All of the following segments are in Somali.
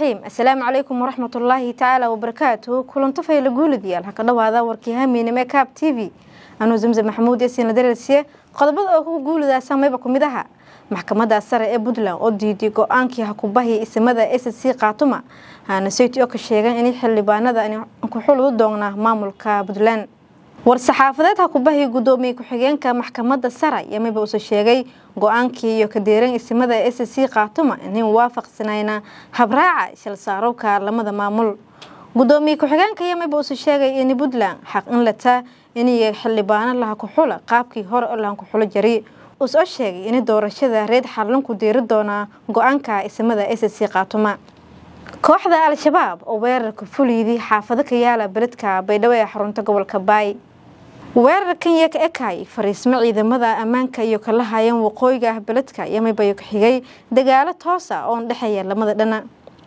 raxiim assalaamu calaykum waraxmatullaahi tacaala wabarakaatuhu kulanto fayla guulidayaal ha ka dhawaada warkii hamiinime kaab t v anuu zamse maxamuud yasiinla dareersiye qodobada oo ku guulidaa saameyba ku mid aha maxkamadda sare ee puntland oo diiday go-aankii hakubahi isimada s c kaatuma haana sayti oo ka sheegan inay xildhibaanada ku xuludu doonaa maamulka puntland war-saxaafadeed hakubahi gudoomiye ku-xigeenka maxkamadda sare yamiba uuse sheegay go-aankii iyo kadeeran isimada s c kaatuma inay waafaqsanayna habraaca shilsaarowka lamada maamul gudoomiye ku-xigeenka yamiba uuse sheegay in puntland xaq in lataa inay xildhibaano laha ku-xula qaabkii hore oo lahan ku-xulo jari uusoo sheegay in doorashada reed xarlanku diiri doonaa go-aanka isimada s c kaatuma kooxda al-shabaab oo weerarka fuliydii xaafado ka yaala beledka baydhabo ee xarunta gobolka baay weerarkan iyo ka ekay fariismo ciidamada ammaanka iyo kala hayan waqooyiga ah beledka yamibayo ka xigay dagaalo toosa oon dhexeeya lamada dhana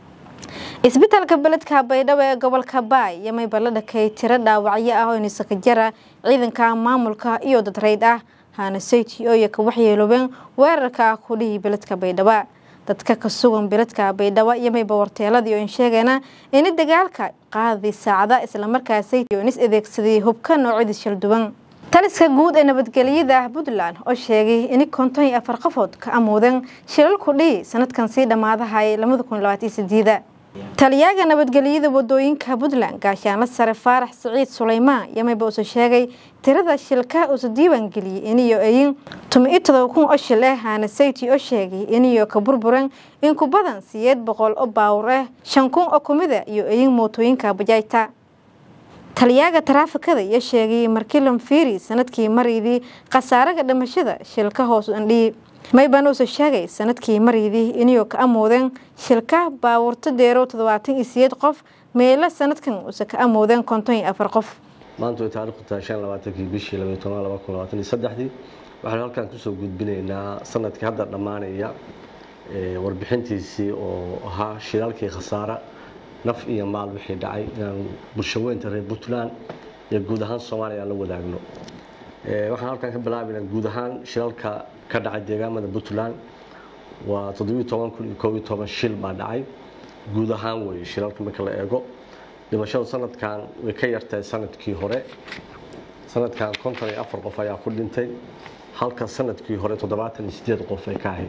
isbitaalka beledka baydhabo ee gobolka baay yamayba la dhakay tiro dhaawacyo ah oo nisakajara ciidanka maamulka iyo dad rayd ah haana sayti ooya ka waxyeeloobeen weerarka kudhihii beledka baydhabo dadka ka sugan beledka baydhabo yamayba warteeladii oo sheegeena ini dagaalka qaadi saacada islamarkaasay is adeegsaday hubka noocyadii shalduwan taliska guud ee nabadgelyada puntland oo sheegay in konton iyo afar qofood ka amuudeen shilal kudhihi sanadkan sii dhammaadahay lamada kun labaatan sideeda taliyaaga nabadgelyada wadooyinka puntland gaashaanla sare faarax siciid suleymaan yamayba uuse sheegay tirada shilka uuse diiwaan geliyey iniyo ayin tumi-iyo todoba kun oo shil ah haana sayti oo sheegay iniyo ka burburan in ku badan siyeed boqol oo baawur ah shan kun oo kumida iyo ayin mootooyinka bajaajta taliyaaga taraafikada iyo sheegay markilan fiiri sanadkii mariydii khasaaraga dhimashada shilka hoos andhiyi mayban uuse sheegay sanadkii mariydii iniyoo ka amoodeen shilka baawurto deerow toddobaatan iyo siyeed qof meelo sanadkan uuse ka amoodeen konton iyo afar qof maanta way taarikhdu tahay shan labaatankii bishii labaiy toban laba kun labaatan iyo saddexdii waxaanu halkan kusoo gudbinaynaa sanadkii hadda dhammaanaya warbixintiisii oo ahaa shilaalkii khasaara naf iyo maal wixii dhacay inaan bulshaweynta reer puntland iyo guud ahaan soomaaliya aan la wadaagno waxaan halkan ka bilaabaynaa guud ahaan shilalka ka dhacay deegaamada puntland waa toddobiiy toban kun iyo koob iyo toban shil baa dhacay guud ahaan weeye shilalka marka la eego dhimashadu sanadkan way ka yartahay sanadkii hore sanadkan konton iyo afar qof ayaa ku dhintay halka sanadkii hore toddobaatan iyo sideed qof ay ka ahayd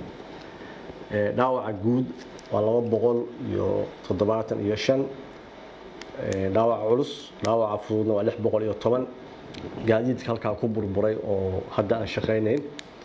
dhaawaca guud waa laba boqol iyo toddobaatan iyo shan dhaawaca culus dhaawaca fududna waa lix boqol iyo toban gaadiidka halkaa ku burburay oo hadda aan shaqaynayn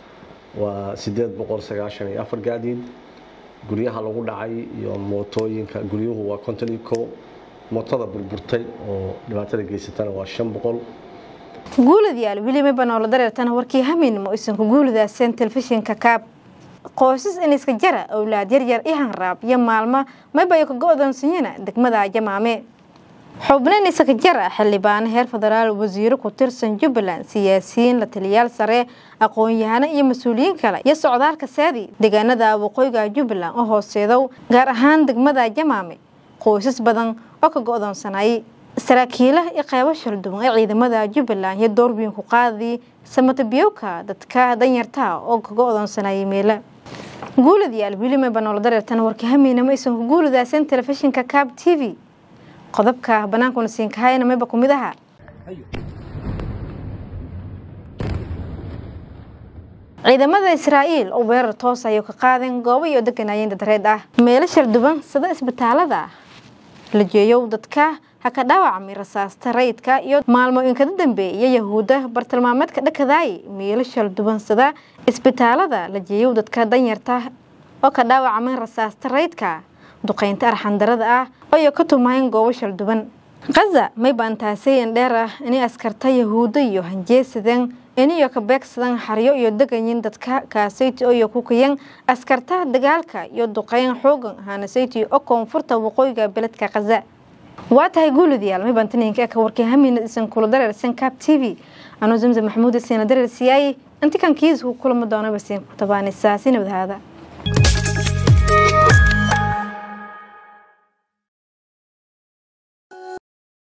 waa sideed boqol sagaashan iyo afar gaadiid guryaha lagu dhacay iyo mootooyinka guryuhu waa konton iyo ko mootada burburtay oo dhibaatada geysatana waa shan boqol guuladayaal weli banoola dareertana warkii hamiinimo isanku guulidaaseen telefishinka kaab qoysas iniska jara owlaad yaryar i hanraab iyo maalmo maybayo ka go-doonsanyana degmada jamaame xubno inisaka jara xildhibaano heer federaal wasiiro ku tirsan jubbaland siyaasiyiin la taliyaal sare aqoon-yahano iyo mas-uuliyiin kale iyo socdaalka saadi deegaanada waqooyiga jubbaland oo hooseedow gaar ahaan degmada jamaame qoysas badan oo ka go-doonsanayay saraakiilaha iyo qeybo shalduwan ee ciidamada jubbaland iyo doorbiin ku qaadii samatabiyowka dadka danyartaa oo ka go-doonsanayay meela guuladayaal wilime banoola dareertana warka hamiinama aysan ku guulidaasan telefishinka cab t v qodobka bannaankuna siinkahayna mayba ku mid aha ciidamada israa'iil oo weerar toos ayuu ka qaadeen goobo iyo deganaayeen dadreed ah meelo shalduban sida isbitaalada la jeeyow dadka ha ka dhaawacmay rasaasta rayidka iyo maalmooyinkada dambeeya yahuudda bartilmaameedka dhakadaay meelo shalduban sida isbitaalada la jeeyow dadka danyarta oo ka dhaawacmay rasaasta rayidka duqeynta arxandarada ah oo ka tumahayn goobo shalduban kaza may baantaasay dheer ah inay askarta yahuudda iyo hanjeesadeen iniyo ka beegsadan xaryo iyo degayin dadka kaasayti oo ku kayan askarta dagaalka iyo duqeyn xoogan haanasayti oo koonfurta waqooyiga beledka kaza waa tahay guuladayaal may baantaninka ka warkay hamiina isan kula dareersan cab t v anuu zamzam maxamuud isiina dareer siyaayey inti kan kiis ku kulama doona basiin ku tabaanaysaa si nabadhaada